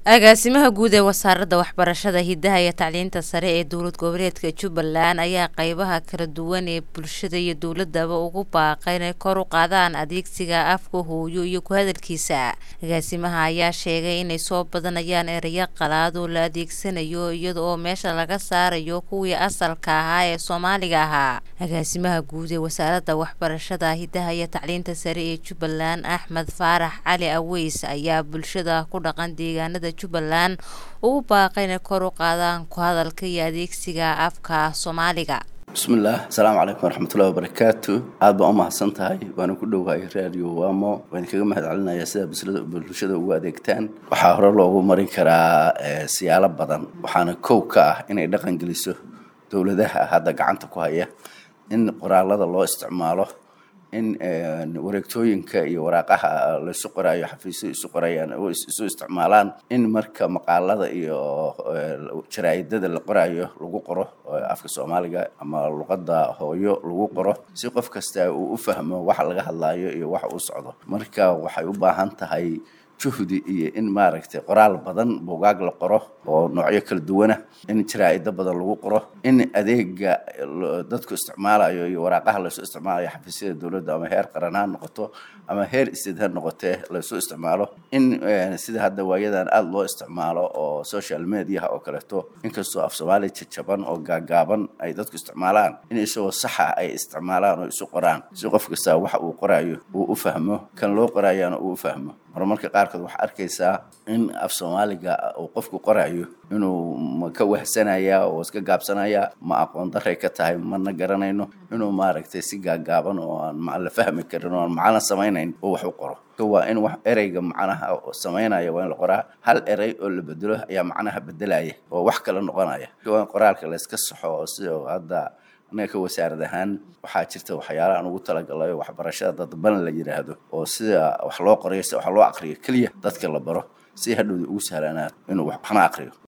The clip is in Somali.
agaasimaha guud ee wasaaradda waxbarashada hidaha iyo tacliinta sare ee dowlad goboleedka jubbaland ayaa qeybaha kala duwan ee bulshada iyo dowladaba ugu baaqay inay kor u qaadaan adeegsiga afka hooyo iyo ku hadalkiisa agaasimaha ayaa sheegay inay soo badanayaan ereyo qalaad oo la adeegsanayo iyada oo meesha laga saarayo kuwii asalka ahaa ee soomaaliga ahaa agaasimaha guud ee wasaaradda waxbarashada hidaha iyo tacliinta sare ee jubbaland axmed faarax cali aweys ayaa bulshada ku dhaqan deegaanada jubbaland ugu baaqay inay kor u qaadaan ku hadalka iyo adeegsiga afka soomaaliga bismillaah asalaamu calaykum waraxmatullahi wabarakaatu aad baan u mahadsan tahay waana ku dhowahay radio wamo waan kaga mahad celinayaa sida bulshada ugu adeegtaan waxaa hore loogu marin karaa siyaalo badan waxaana kow ka ah inay dhaqan geliso dowladaha hadda gacanta ku haya in qoraalada loo isticmaalo in wareegtooyinka iyo waraaqaha laysu qoraayo xafiisyo isu qorayaan oo isu isticmaalaan in marka maqaalada iyo jaraa'idada la qoraayo lagu qoro afka soomaaliga ama luqadda hooyo lagu qoro si qof kasta uu u fahmo waxa laga hadlaayo iyo waxa uu socdo marka waxay u baahan tahay juhdi iyo in maaragtay qoraal badan buugaag la qoro oo noocyo kala duwana in jaraa-ido badan lagu qoro in adeega dadku isticmaalayo iyo waraaqaha laysu isticmaalayo xafiisyada dowladda ama heer qaran ha noqoto ama heer sted ha noqotee laysu isticmaalo in sida hadda waayadan aada loo isticmaalo oo social mediaha oo kaleeto inkastoo af soomaaliya jajaban oo gaagaaban ay dadku isticmaalaan in isagoo saxa ay isticmaalaan oo isu qoraan si qof kasta waxa uu qoraayo uu u fahmo kan loo qoraayana uu u fahmo horumarka qaarkood waxaa arkaysaa in af soomaaliga uu qofku qoraayo inuu ma ka wahsanaya oo iska gaabsanaya ma aqoon daray ka tahay mana garanayno inuu maaragtay si gaagaaban oo aan la fahmi karin oo aan macno samaynayn oo wax u qoro waa in wax ereyga macnaha samaynaya waa in la qoraa hal erey oo la bedelo ayaa macnaha bedelaya oo wax kale noqonaya waa in qoraalka layska saxo oo sida hadda anaga ka wasaarad ahaan waxaa jirta waxyaala aan ugu talagalay waxbarashada dadban la yidhaahdo oo sida wax loo qorayo sida wax loo aqriyo keliya dadka la baro si hadhowda ugu sahlanaa inuu waxna aqriyo